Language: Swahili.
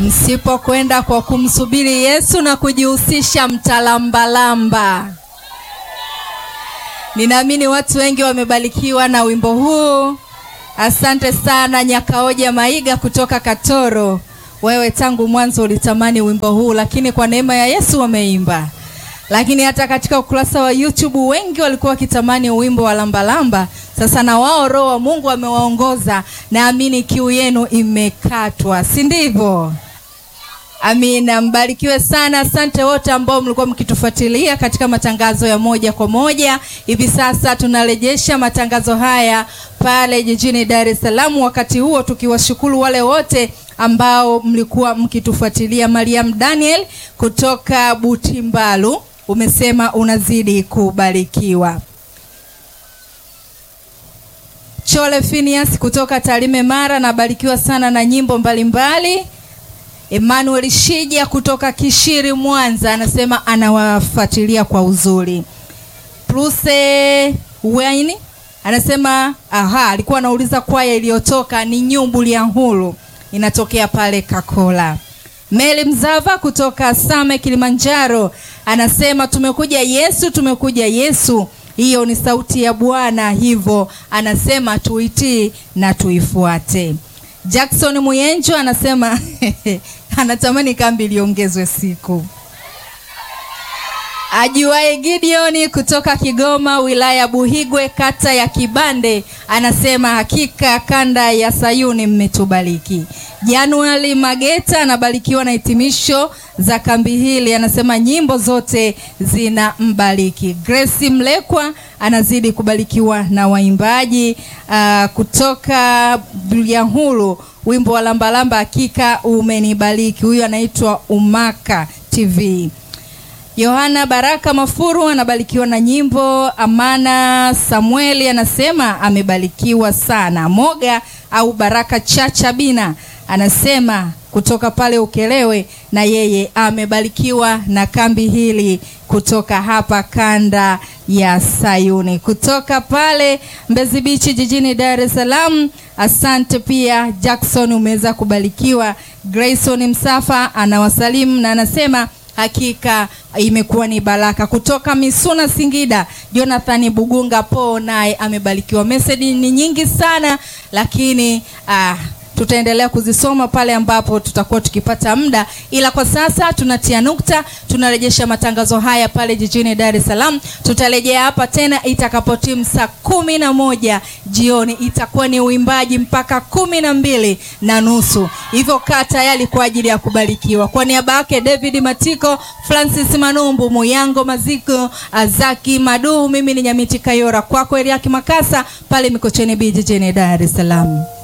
msipokwenda kwa kumsubiri Yesu na kujihusisha mtalambalamba. Ninaamini watu wengi wamebarikiwa na wimbo huu. Asante sana Nyakaoja Maiga kutoka Katoro. Wewe tangu mwanzo ulitamani wimbo huu, lakini kwa neema ya Yesu wameimba. Lakini hata katika ukurasa wa YouTube wengi walikuwa wakitamani wimbo wa lambalamba. Sasa na wao Roho wa Mungu amewaongoza, naamini kiu yenu imekatwa, si ndivyo? Amina, mbarikiwe sana. Asante wote ambao mlikuwa mkitufuatilia katika matangazo ya moja kwa moja. Hivi sasa tunarejesha matangazo haya pale jijini Dar es Salaam, wakati huo tukiwashukuru wale wote ambao mlikuwa mkitufuatilia. Mariam Daniel kutoka Butimbalu umesema unazidi kubarikiwa. Chole Phineas kutoka Tarime Mara, nabarikiwa sana na nyimbo mbalimbali mbali. Emmanuel Shija kutoka Kishiri Mwanza anasema anawafuatilia kwa uzuri. Pluse Wayne anasema aha, alikuwa anauliza kwaya iliyotoka ni nyumbu ya hulu inatokea pale Kakola. Meli Mzava kutoka Same Kilimanjaro anasema tumekuja Yesu, tumekuja Yesu. Hiyo ni sauti ya Bwana, hivyo anasema tuitii na tuifuate. Jackson Muyenjo anasema anatamani kambi iliongezwe siku. Ajuae Gideoni kutoka Kigoma, wilaya Buhigwe, kata ya Kibande, anasema hakika kanda ya Sayuni mmetubariki. Januari Mageta anabarikiwa na hitimisho za kambi hili, anasema nyimbo zote zina mbariki. Grace Mlekwa anazidi kubarikiwa na waimbaji uh, kutoka Bulyanhulu, wimbo wa lambalamba hakika umenibariki. Huyu anaitwa Umaka TV. Yohana Baraka Mafuru anabarikiwa na nyimbo. Amana Samueli anasema amebarikiwa sana. Moga au Baraka Chacha Bina anasema kutoka pale Ukelewe, na yeye amebarikiwa na kambi hili kutoka hapa kanda ya Sayuni, kutoka pale Mbezi Beach jijini Dar es Salaam. Asante pia Jackson, umeweza kubarikiwa. Grayson Msafa anawasalimu na anasema hakika imekuwa ni baraka. Kutoka Misuna Singida, Jonathan Bugunga po naye amebarikiwa. Meseji ni nyingi sana, lakini ah, tutaendelea kuzisoma pale ambapo tutakuwa tukipata muda, ila kwa sasa tunatia nukta. Tunarejesha matangazo haya pale jijini Dar es Salaam. Tutarejea hapa tena itakapotimu saa kumi na moja jioni, itakuwa ni uimbaji mpaka kumi na mbili na nusu. Hivyo kaa tayari kwa ajili ya kubarikiwa. Kwa niaba yake David Matiko, Francis Manumbu, Muyango Maziko, Azaki Madu, mimi ni Nyamiti Kayora, kwako Eliaki Makasa pale Mikocheni B jijini Dar es Salaam.